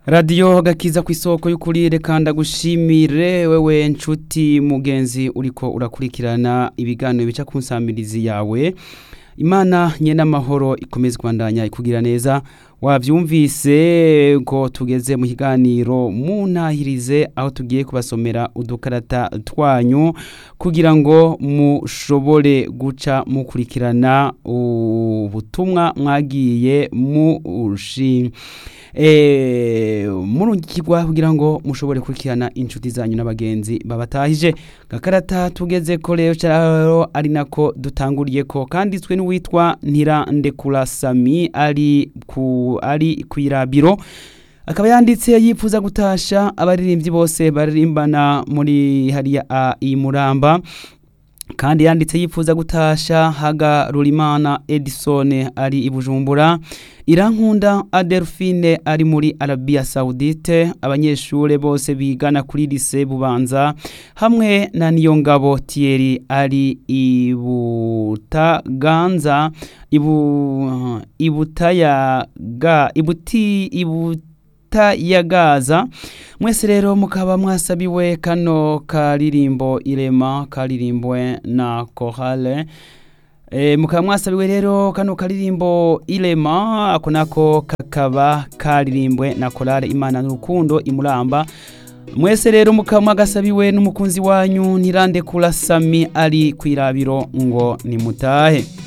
radiyo gakiza ku isoko y'ukuri reka ndagushimire wewe nshuti mugenzi uriko urakurikirana ibiganiro bica ku nsamirizi yawe imana nyene amahoro ikomeze kubandanya ikugira neza wavyumvise ko tugeze mu kiganiro muntahirize aho tugiye kubasomera udukarata twanyu kugira ngo mushobore guca mukurikirana ubutumwa mwagiye mushi e, murungikirwa kugira ngo mushobore kurikirana inshuti zanyu n'abagenzi babatahije gakarata tugeze ko rero cyaro ari nako dutanguriye ko kanditswe n'uwitwa Ntirandekura Sami ari ku ari kwirabiro akaba yanditse yifuza gutasha abaririmbyi bose baririmbana muri hariya a imuramba kandi yanditse yifuza gutasha haga rurimana edison ari i bujumbura irankunda adelphine ari muri arabia saudite abanyeshuri bose bigana kuri lise bubanza hamwe na niyongabo thierry ari ibutaganza ibu ibutayaga ibuti ibutayagaza mwese rero mukaba mwasabiwe kano karirimbo irema karirimbwe na korale E, mukaba mwasabiwe rero kano karirimbo irema ako nako kakaba karirimbwe na korale imana n'urukundo imuramba mwese rero mukaba mwagasabiwe n'umukunzi wanyu ntirandekura sami ari kwirabiro ngo nimutahe